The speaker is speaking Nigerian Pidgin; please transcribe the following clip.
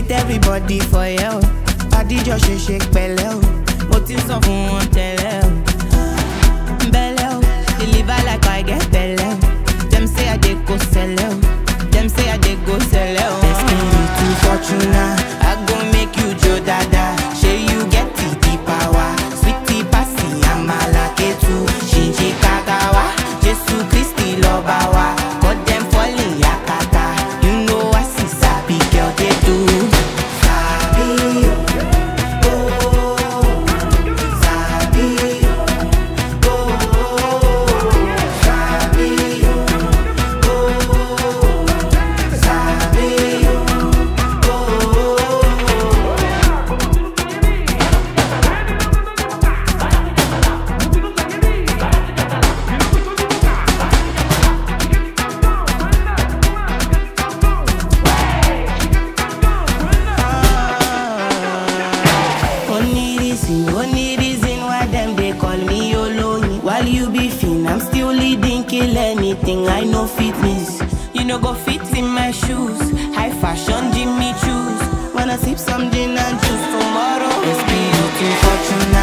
greet everybody for you. Adijọ́ ṣe ṣe pẹ̀lẹ́ o. Mo ti ń sọ fún wọn tẹ́lẹ̀ o. Bẹ́lẹ̀ o, deliver like I get bẹ́lẹ̀ o. Dem say I dey go sẹ́lẹ̀ o. Dem say I dey go sẹ́lẹ̀ o. Espiritu Fortuna, I go make you jo dada. Ṣé you get the the power? Sweetie pasi amala ketu. Ṣìnṣìn kagawa, Jésù Kristi lọ́ba wa. Cut dem falling yakata. You know I see sabi girl dey do. Sabi o, oh, sabi o, oh, sabi o, oh, sabi o, oh. Only reason, only reason why them they call me Oloyin. While you be fin, I'm still leading, kill anything. I know fitness. You know go fit in my shoes. High fashion, Jimmy choose. Wanna sip some gin and juice tomorrow? It's beauty fortune